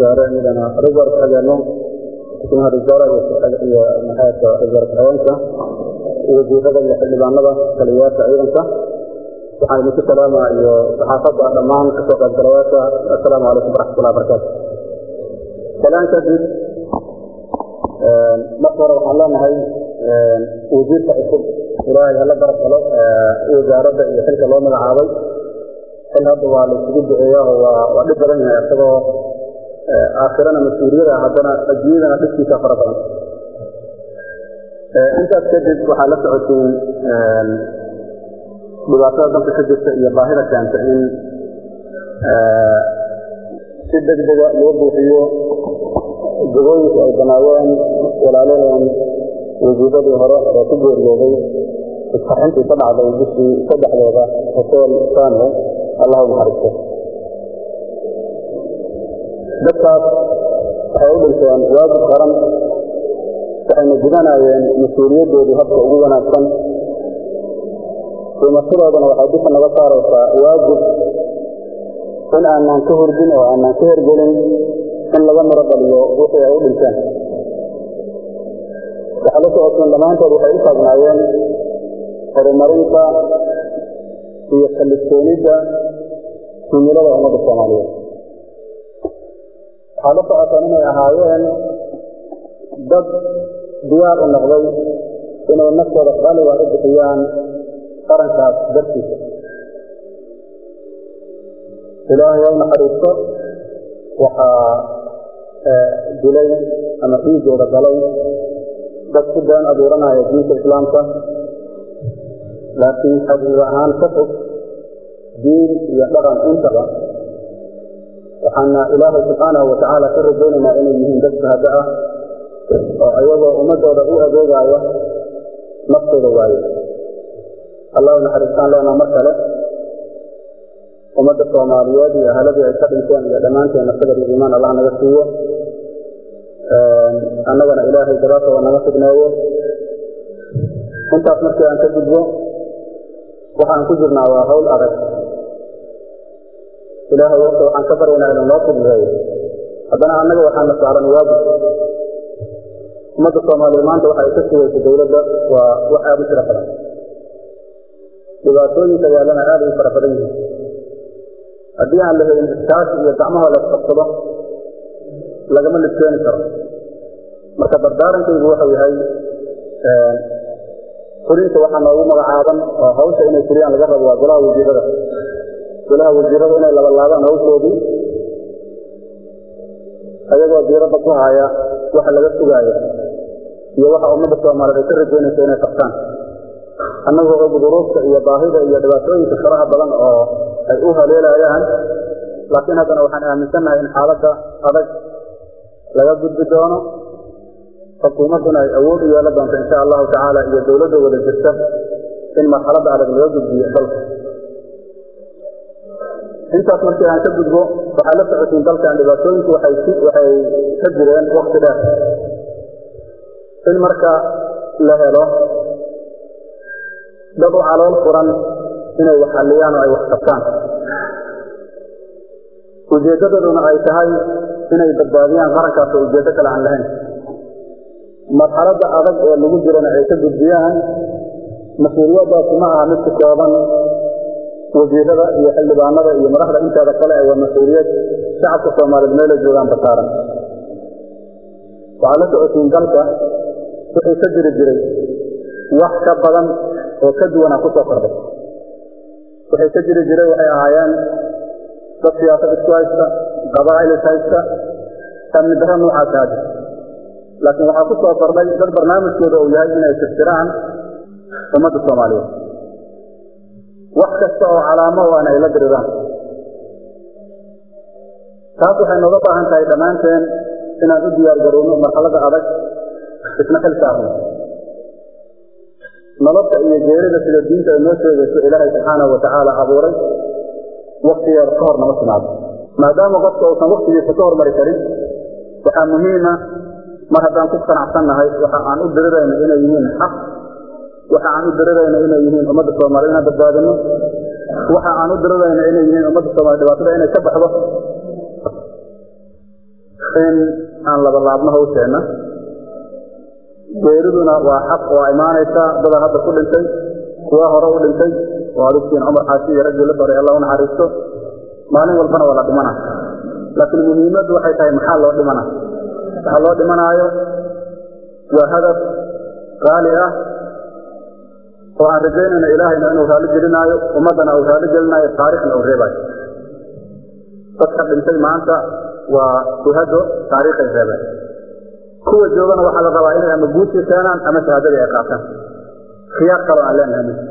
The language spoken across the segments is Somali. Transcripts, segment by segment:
wasaare midana ra-isul xigeenno xubnaha wasaaraha iyo maxaadka ra-isul xigeenka wasiirada iyo xildhibaanada taliyayaasha ciidanka waxaan idinku salaamaa iyo saxaafadda dhammaan kasoo qaybgalayaasha assalaamu calaykum waraxmatullahi barakaatu salaan kadib marka hore waxaan leenahay wasiirka cusub ilaahay hala garab galo wasaaradda iyo xilka loo magacaabay xil hadda waa la isugu duceeya oo waa waa dhib badan yahay isagoo aakhirana mas-uuliyada haddana adduunyadana dhibkiisa fara badan intaas kadib waxaa la socotiin dhibaatada dalka ka jirta iyo baahida keenta in si degdega loo buuxiyo gabooyinka ay banaayeen walaaladeen wasiiradii hore ee ku geeriyooday isqarxintii ka dhacday bishii saddexdeeda hoteel sano allahu naxariisto dadkaas waxay u dhinteen waajib qaran waxayna gudanayeen mas-uuliyadoodii habka ugu wanaagsan dhimashadoodana waxay dusha naga saaraysaa waajib in aanaan ka hordin oo aanaan ka hergelin in laga maro dhaliyo wixii ay u dhinteen waxaa la socoteen dhammaantood waxay u taagnaayeen horumarinta iyo kaliftoonidda himilada ummadda soomaaliyeed waxaa la socoteen inay ahaayeen dad diyaar u noqday inay naftooda qaaliga u bixiyaan qarankaas dartiisa ilaahay waa naxariisto waxaa dilay ama dhiigooda galay dad ku been abuuranaya diinta islaamka laakiin xaqiiqa ahaan ka fog diin iyo dhaqan intaba waxaana ilaahay subxaanahu watacaala ka rajaynaynaa inay yihiin dad shahado ah oo ayagoo ummadooda u adeegaya naftooda waaye allahu naxariistaan leenaa mar kale ummadda soomaaliyeed iyo ahaladii ay ka dhinteen iyo dhammaanteena sabir iyo iimaan allah naga siiyo annagana ilaahay daraasooda naga fidneeyo intaas markii aan ka gudbo waxaan ku jirnaa waa hawl adag ilaahay wata waxaan ka baryaynaa inuu noo fududeeyo haddana annaga waxaan la saaran waajib ummadda soomaaliya maanta waxa ay ka sugaysa dowladda waa wax aada u tiro badan dhibaatooyinka yaalana aada u fara badan yihiin haddii aan la helin iskaashi iyo gacmaha la isqabsado lagama libkeeni karo marka dardaarankaygu waxau yahay fulinta waxaa noogu magacaaban oo hawsha inay fuliyaan laga rabo waa golaha wasiirada golaha wasiirada inay labalaabaan hawshoodii ayagoo diiradda ku haya waxa laga sugaayo iyo waxa ummadda soomaaliyeed ay ka rajaynayso inay qabtaan annagoo og duruufta iyo baahida iyo dhibaatooyinka faraha badan oo ay u haleelayaan laakiin haddana waxaan aaminsannahay in xaaladda adag laga gudbi doono xukuumadduna ay awood u yeelan doonto insha allahu tacaala iyo dowladda wada jirta in marxaladda adag laga gudbiyo dalka intaas markii aan ka gudbo waxaa la socotiin dalkan dhibaatooyinku waxay waxay ka jireen wakti dheer in marka la helo dad u calool furan inay wax xalliyaan oo ay wax qabtaan ujeeddadaduna ay tahay inay badbaadiyaan qarankaas oo ujeeddo kale aan lahayn marxaladda adag ee lagu jirana ay ka gudbiyaan mas-uuliyaddaasi ma aha mid ku kooban wasiirada iyo xildhibaanada iyo madaxda inteeda kale ee waa mas-uuliyad shacabka soomaaliyeed meela joogaan basaaran waxaa la socotiin dalka wixii ka jiri jiray wax ka badan oo ka duwana ku soo kordhay wixii ka jiri jiray waxay ahaayeen dad siyaasad isku haysta qabaa'il is haysta amni darro noocaasa hadda laakiin waxaa ku soo kordhay dad barnaamijkooda uu yahay inay tirtiraan ummadda soomaaliyeed wax kasta oo calaamo o an ay la diriraan taas waxay nooga baahan tahay dhammaanteen inaan u diyaar garowno marxaladda adag isna xil saarno nolosha iyo geerida sida diinta ay noo sheegayso ilaahay subxaanahu watacaala abuuray waktigeeda ka hor nama timaado maadaama qofka uusan waktigiisa ka hormari karin waxaa muhiima mar haddaan ku qanacsannahay waxa aan u dirirayno inay yihiin xaq waxa aan u dirirayno inay yihiin ummadda soomaaliyed inaan badbaadino waxa aan u dirirayno inay yihiin ummadda soomaliya dhibaatada inay ka baxdo in aan labalaabno hawsheenna geeriduna waa xaq waa imaanaysaa dadan hadda ku dhintay kuwa hore u dhintay oo adugtiin cumar xaashi iyo raggii la baray allah u naxariisto maalin walbana waa la dhimana laakiin muhiimaddu waxay tahay maxaa loo dhimana waxaa loo dhimanaayo waa hadaf qaali ah oo aan rajaynayno ilaahayna inuu raalli gelinaayo ummaddana uu raalli gelinaayo taariikhna uu reebaayo dadka dhintay maanta waa shuhado taariikhay reebeen kuwa joogana waxaa la rabaa inay ama guushii keenaan ama shahaadadii ay qaataan khiyaar kaloo aan leenahay mi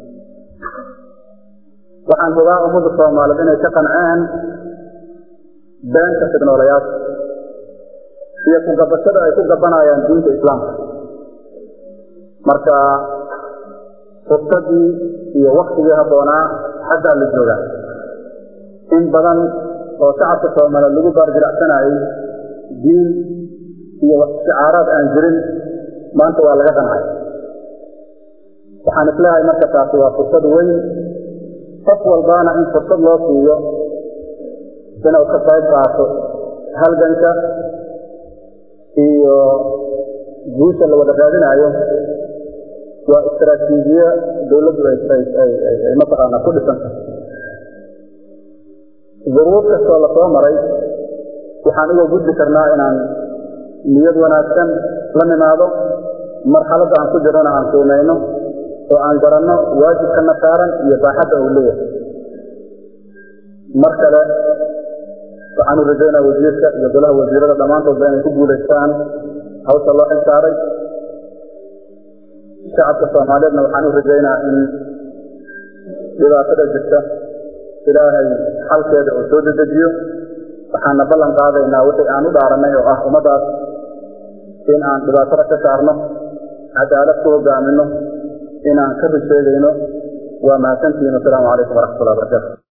waxaan hubaa ummadda soomaaliyeed inay ka qanceen beenta fidnoolayaasha iyo ku gabashada ay ku gabanayaan diinta islaamka marka fursadii iyo waktigii habboonaa xaggaa la joogaa in badan oo shacabka soomaaliyeed lagu baarjiracsanayay diin iyo shicaaraad aan jirin maanta waa laga qancay waxaan isleeyahay marka taasi waa fursad weyn qof walbaana in fursad loo siiyo inuu ka qayb qaato halganka iyo guusha la wada raadinaayo waa istraatiijiye dawladdu ay mataqaana ku dhisanta duruuf kastoo lasoo maray waxaan uga gudbi karnaa inaan niyad wanaagsan la nimaado marxaladda aan ku jirana aan qiimayno oo aan garanno waajibkana saaran iyo baaxadda uu leeyahay mar kale waxaan u rajaynaa wasiirka iyo golaha wasiirada dhammaantoodba inay ku guulaystaan hawsha loo xil saaray shacabka soomaaliyeedna waxaan u rajaynaa in dhibaatada jirta ilaahay xalkeeda uu soo dedejiyo waxaana ballan qaadaynaa wixii aan u dhaaranay oo ah ummaddaas in aan dhibaatada ka saarno cadaalad ku hogaamino inaan ka rusheegayno waa mahadsantihiin wasalaamu calaykum waraxmatullahi barakatu